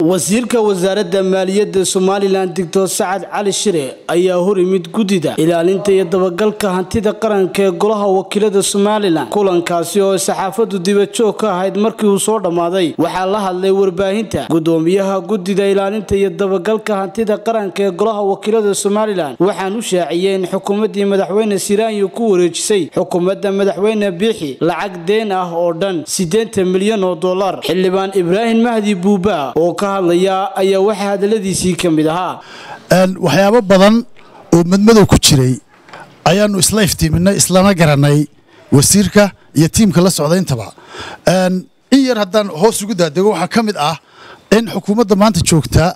wasiirka wasaaradda maaliyadda somalilan doctor sacad cali shire ayaa hor imid guddida ilaalinta iyo dabagalka hantida qaranka ee golaha wakiilada somalilan kulankaasi oo saxaafadu dibajoog ka ahayd markii uu soo dhammaaday waxaa la hadlay warbaahinta gudoomiyaha guddida ilaalinta iyo dabagalka hantida qaranka ee golaha wakiilada somalilan waxaan u shaaciyey in xukuumaddii madaxweyne siraanyo ku wareejisay xukuumadda madaxweyne biixi lacag deen ah oo dhan siddeetan milyan oo dollar xildhibaan ibraahim mahdi buuba oo ka hadlaya ayaa waxaa hadaladiisii ka mid ahaa waxyaabo badan oo madmadow ku jiray ayaanu isla iftiiminay islana garanay wasiirka iyo tiimka la socda intaba in yar haddaan hoos ugu daadego waxaa ka mid ah in xukuumadda maanta joogta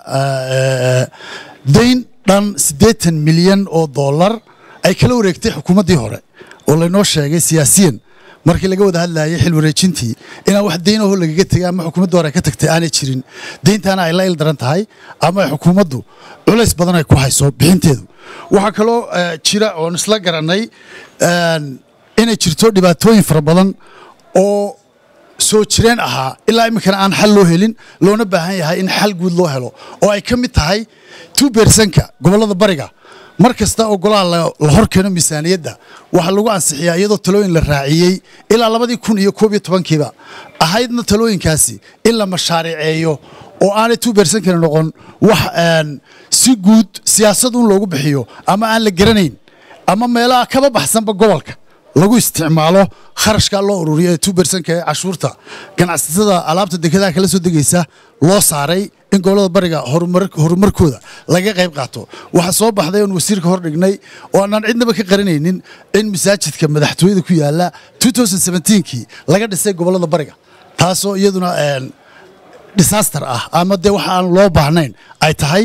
dayn dhan siddeetan milyan oo dollar ay kala wareegtay xukuumaddii hore oo laynoo sheegay siyaasiyan markii laga wada hadlayay xil wareejintii inaan wax deynaho lagaga tegay ama xukuumadda hore ka tagtay aanay jirin deyntaana ay la il daran tahay ama ay xukuumaddu culays badan ay ku hayso bixinteedu waxaa kaloo jira oon isla garannay inay jirto dhibaatooyin fara badan oo soo jireen ahaa ilaa iminkana aan xal loo helin loona baahan yahay in xal guud loo helo oo ay ka mid tahay two bersanka gobollada bariga mar kasta oo golaha la hor keeno miisaaniyadda waxaa lagu ansixiyaa iyadoo talooyin la raaciyey ilaa labadii kun iyo koob iyo tobankiiba ahaydna talooyinkaasi in la mashaariceeyo oo aanay two bersankani noqon wax si guud siyaasad un loogu bixiyo ama aan la garanayn ama meelaha kaba baxsanba gobolka lagu isticmaalo kharashka loo ururiyo ee two bersanka ee cashuurta ganacsatada alaabta dekedaha kala soo degaysa loo saaray in gobollada bariga horumarkooda laga qayb qaato waxaa soo baxday oon wasiirka hor dhignay oo aanaan cidnaba ka qaranaynin in masaajidka madaxtooyada ku yaala kii laga dhisay gobollada bariga taasoo iyaduna disaster ah ama dee waxa aan loo baahnayn ay tahay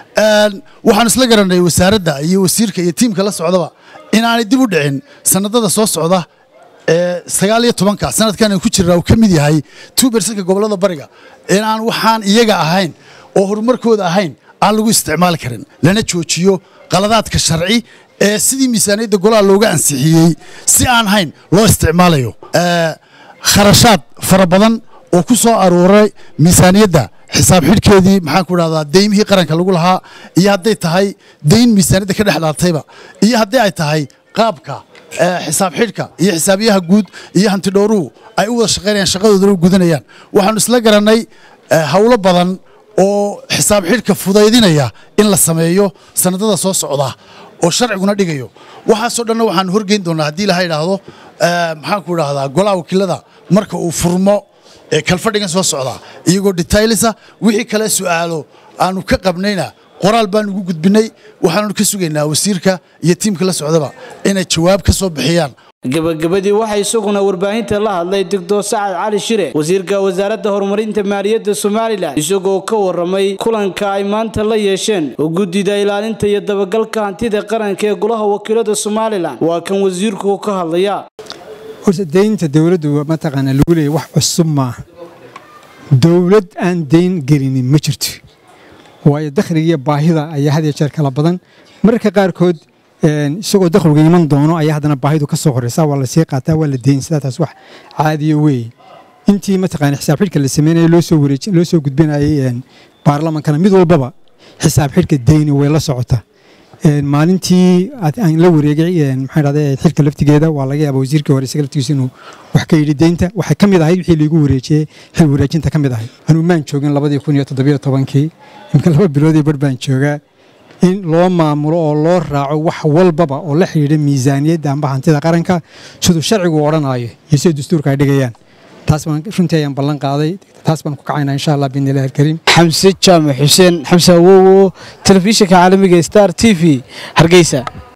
waxaan isla garanay wasaaradda iyo wasiirka iyo tiimka la socdaba inaanay dib u dhicin sanadada soo socda ee sagaal iyo tobanka sanadkan ku jirnaa uu ka mid yahay two bersanka gobollada bariga inaan waxaan iyaga ahayn oo horumarkooda ahayn aan lagu isticmaali karin lana joojiyo qaladaadka sharci ee sidii miisaaniyadda golaha looga ansixiyey si aan hayn loo isticmaalayo kharashaad fara badan oo ku soo aruuray miisaaniyadda xisaab xidhkeedii maxaan ku dhahdaa deymihii qaranka lagu lahaa iyo hadday tahay deyn miisaaniyadda ka dhex dhaartayba iyo haddii ay tahay qaabka xisaab xidhka iyo xisaabiyaha guud iyo hantidhowruhu ay u wada shaqaynayaan shaqadoodana u gudanayaan waxaanu isla garannay howlo badan oo xisaab xidhka fudaydinaya in la sameeyo sanadada soo socda oo sharciguna dhigayo waxaasoo dhanna waxaanu horgeyn doonaa haddii laha idhaahdo maxaan ku idhahdaa golaha wakiilada marka uu furmo kalfadhigan soo socdaa iyagoo detaylisa wixii kale su'aalo aanu ka qabnayna qoraal baan ugu gudbinay waxaanu ka sugaynaa wasiirka iyo tiimka la socdaba inay jawaab ka soo bixiyaan gabagabadii waxaa isaguna warbaahinta la hadlay doctor sacad cali shire wasiirka wasaaradda horumarinta maaliyadda somalilan isagoo ka waramay kulanka ay maanta la yeesheen oo guddida ilaalinta iyo dabagalka hantida qaranka ee golaha wakiilada somalilan waa kan wasiirku ka hadlaya horta deynta dowladdu mataqaana lagu leeyay wax cusub maaha dowlad aan deyn gelinin ma jirto waayo dakhligiiyo baahida ayaa had iyo jeer kala badan mararka qaarkood isagoo dakhligu iman doono ayaa haddana baahidu ka soo horeysa waa la sii qaataa waa la deynsadaa taas wax caadiyo weeye intii mataqaana xisaab xidhka la sameynaya loo soo wareej loo soo gudbinayay baarlamankana mid walbaba xisaab xidhka deyni way la socotaa maalintii aan la wareegay maxaa dhahday xilka laftigeeda waa laga yaaba wasiirkii hore isaga laftigiisa inuu wax ka yidhi deynta waxay ka mid ahayd wixii laigu wareejiyey xil wareejinta ka mid ahayd anuu maan joogin labadii kun iyo toddobiyo tobankii imka laba biloodii bar baan joogaa in loo maamulo oo loo raaco wax walbaba oo la xidhiidha miisaaniyadda amba hantida qaranka siduu sharcigu odhanaayo iyo sida dastuurka ay dhigayaan taas baan runtii ayaan ballan qaaday taas baan ku kacaynaa insha allah biidni illahi alkariim xamse jaamac xuseen xamse awowo telefishinka caalamiga star t v hargeysa